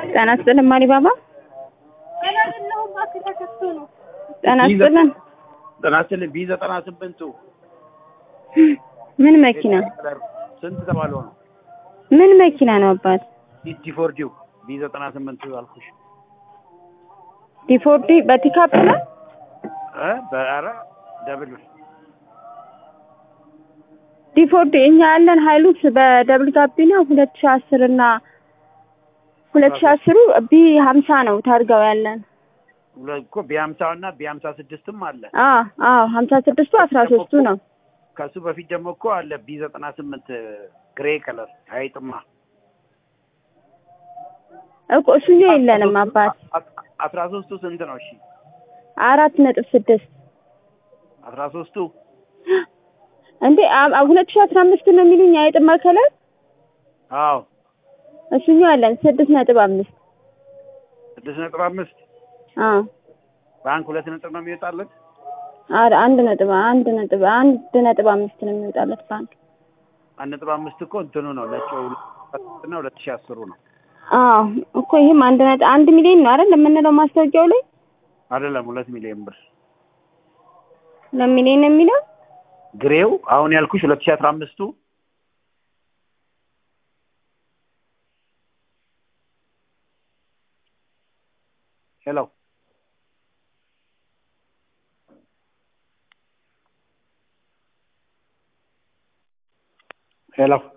ጤና ይስጥልን ማሪ ባባ። ጤና ይስጥልን። ጤና ይስጥልን ቢ ዘጠና ስምንቱ ምን መኪና ስንት ተባለው ነው? ምን መኪና ነው አባት? ዲፎርዲው ቢ ዘጠና ስምንቱ አልኩሽ ዲፎርዲ በፒካፕ ነው እ በኧረ ደብል ዲፎርዲ እኛ ያለን ሀይሉክስ በደብል ጋቢና ሁለት ሺህ አስር እና ሁለት ሺህ አስሩ ቢ ሀምሳ ነው ታርጋው ያለን። ሁለት እኮ ቢ ሀምሳው እና ቢ ሀምሳ ስድስትም አለ። አዎ አዎ ሀምሳ ስድስቱ አስራ ሶስቱ ነው። ከሱ በፊት ደግሞ እኮ አለ ቢ ዘጠና ስምንት ግሬ ከለር አይጥማ እኮ እሱኛው የለንም አባት። አስራ ሶስቱ ስንት ነው? እሺ አራት ነጥብ ስድስት አስራ ሶስቱ እንዴ አ- ሁለት ሺህ አስራ አምስት ነው የሚሉኝ አይጥማ ከለር አዎ እሱኛው ያለን ስድስት ነጥብ አምስት ስድስት ነጥብ አምስት አዎ ባንክ ሁለት ነጥብ ነው የሚወጣለት። ኧረ አንድ ነጥብ አንድ ነጥብ አንድ ነጥብ አምስት ነው የሚወጣለት ባንክ። አንድ ነጥብ አምስት እኮ እንትኑ ነው ነጭ እና ሁለት ሺህ አስሩ ነው አዎ እኮ ይሄም አንድ ነጥብ አንድ ሚሊዮን ነው አይደል የምንለው ማስታወቂያው ላይ አይደለም ሁለት ሚሊዮን ብር ሁለት ሚሊዮን ነው የሚለው ግሬው አሁን ያልኩሽ ሁለት ሺህ አስራ አምስቱ ሄሎ ሄሎ